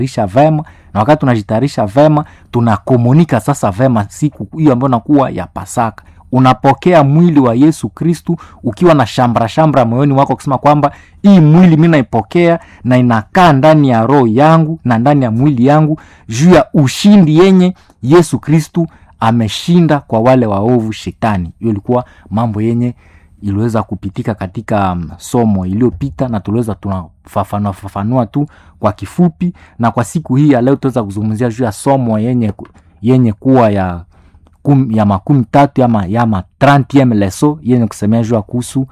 isha vema na wakati tunajitayarisha vema tunakomunika sasa vema siku hiyo ambayo nakuwa ya pasaka unapokea mwili wa yesu kristu ukiwa na shambra shambra moyoni wako kusema kwamba hii mwili mi naipokea na inakaa ndani ya roho yangu na ndani ya mwili yangu juu ya ushindi yenye yesu kristu ameshinda kwa wale waovu shetani hiyo ilikuwa mambo yenye iliweza kupitika katika um, somo iliyopita na tuliweza tunafafanua fafanua tu kwa kifupi na kwa siku hii ya leo tutaweza kuzungumzia juu ya somo yenye, yenye kuwa ya kum, ya makumi tatu ama yama 30 leso yenye kusemea juu ya kuhusu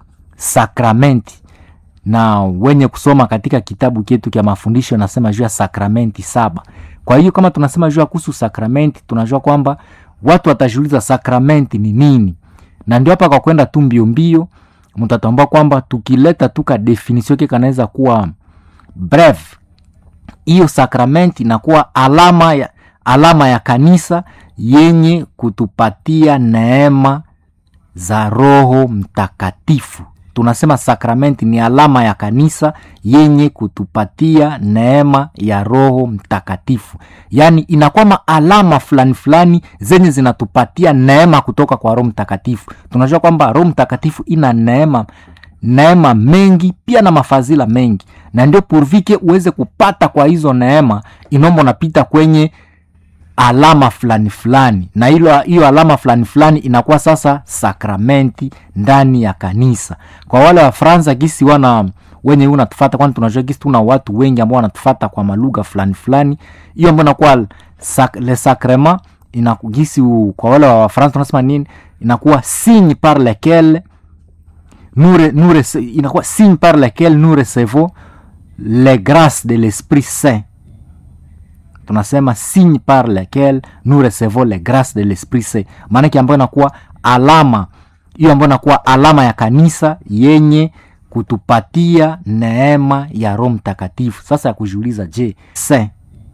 sakramenti na wenye kusoma katika kitabu chetu kya mafundisho nasema juu ya sakramenti saba kwa hiyo kama tunasema juu ya kuhusu sakramenti tunajua kwamba watu watajiuliza sakramenti ni nini na ndio hapa kwa kwenda tu mbio mbio mtatambua kwamba tukileta tu ka definition ke kanaweza kuwa breve hiyo sakramenti inakuwa alama ya, alama ya kanisa yenye kutupatia neema za roho mtakatifu tunasema sakramenti ni alama ya kanisa yenye kutupatia neema ya roho mtakatifu yaani inakuwa maalama fulani fulani zenye zinatupatia neema kutoka kwa roho mtakatifu tunajua kwamba roho mtakatifu ina neema neema mengi pia na mafadhila mengi na ndio purvike uweze kupata kwa hizo neema inomba unapita kwenye alama fulani fulani na hilo hiyo alama fulani fulani inakuwa sasa sakramenti ndani ya kanisa kwa wale wa fransa gisi wana wenye unatufata kwani tunajua gisi tuna watu wengi ambao wanatufata kwa malugha fulani fulani hiyo ambao inakuwa sak, le sacrement inagisi kwa wale wa fransa tunasema nini inakuwa signe par lequel nous, nous, inakuwa signe par lequel nous recevons les grâces de l'esprit saint tunasema signe par lequel nous recevons les grâces de l'esprit saint maanake ambayo inakuwa alama hiyo ambayo inakuwa alama ya kanisa yenye kutupatia neema ya roho mtakatifu sasa ya kujiuliza je saint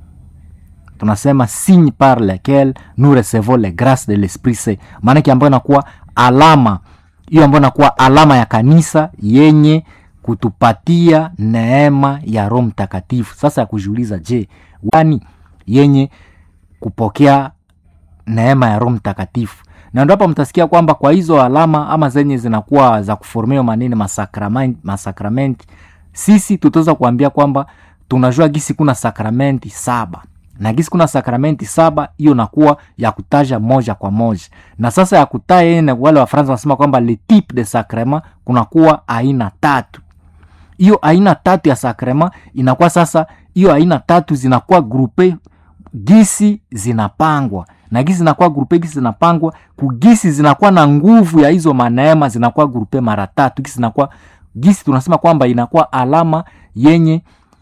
tunasema signe par lequel nous recevons les grâces de l'esprit saint maanake ambayo inakuwa alama hiyo ambayo inakuwa alama ya kanisa yenye kutupatia neema ya roho mtakatifu sasa ya kujiuliza je wani yenye kupokea neema ya roho mtakatifu na ndo hapa mtasikia kwamba kwa hizo alama ama zenye zinakuwa za kuformia manini masakramenti, masakramenti sisi tutaweza kuambia kwamba tunajua gisi kuna sakramenti saba na gisi kuna sakramenti saba hiyo nakuwa ya kutaja moja kwa moja na sasa ya kutaja yene wale wafaransa wanasema kwamba le type de sacrement kunakuwa aina tatu hiyo aina tatu ya sakrema inakuwa sasa hiyo aina tatu zinakuwa grupe gisi zinapangwa na gisi zinakuwa grupe gisi zinapangwa kugisi zinakuwa na nguvu ya hizo maneema zinakuwa grupe mara tatu gisi zinakuwa gisi tunasema kwamba inakuwa alama yenye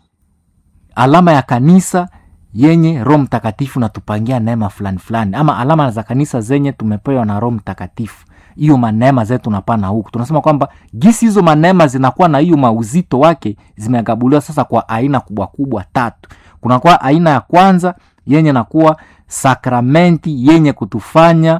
alama ya kanisa yenye roho mtakatifu natupangia neema fulani fulani ama alama za kanisa zenye tumepewa na roho mtakatifu hiyo maneema zetu napana huku tunasema kwamba gisi hizo maneema zinakuwa na hiyo mauzito wake zimegabuliwa sasa kwa aina kubwa kubwa tatu kunakuwa aina ya kwanza yenye nakuwa sakramenti yenye kutufanya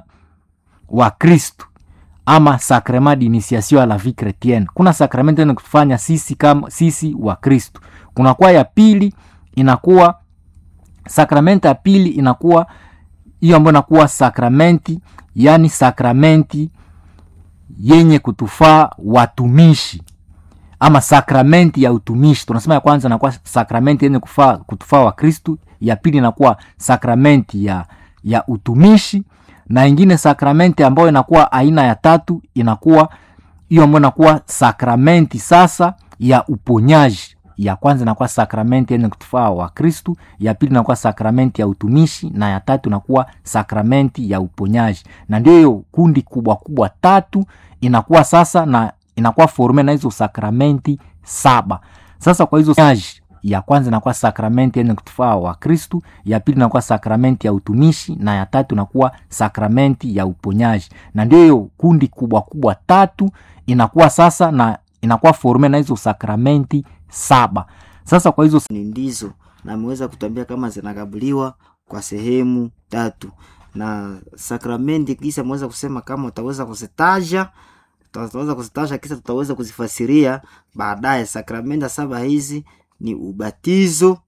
wakristu ama sacrement d'initiation à la vie chrétienne kuna sakramenti yenye kutufanya sisi kama sisi wa kristu kunakuwa ya pili inakuwa sakramenti ya pili inakuwa hiyo ambayo inakuwa sakramenti yani sakramenti yenye kutufaa watumishi ama sakramenti ya utumishi tunasema ya kwanza inakuwa sakramenti yenye kufaa, kutufaa wa kristu ya pili inakuwa sakramenti ya, ya utumishi na ingine sakramenti ambayo inakuwa aina ya tatu inakuwa hiyo ambayo inakuwa sakramenti sasa ya uponyaji ya kwanza inakuwa sakramenti yenye kutufaa wa kristu ya pili inakuwa sakramenti ya utumishi na ya tatu inakuwa sakramenti ya uponyaji na ndio hiyo kundi kubwa kubwa tatu inakuwa sasa na inakuwa forme na hizo sakramenti saba sasa kwa hizo nyaji ya kwanza inakuwa sakramenti yenye kutufaa wa kristu ya pili inakuwa sakramenti ya utumishi na ya tatu inakuwa sakramenti ya uponyaji na ndio hiyo kundi kubwa kubwa tatu inakuwa sasa na inakuwa forme na hizo sakramenti saba sasa kwa hizo ni ndizo na ameweza kutuambia kama zinagabuliwa kwa sehemu tatu na sakramenti kisa ameweza kusema kama utaweza kuzitaja tutaweza kuzitaja kisa tutaweza kuzifasiria baadaye sakramenti saba hizi ni ubatizo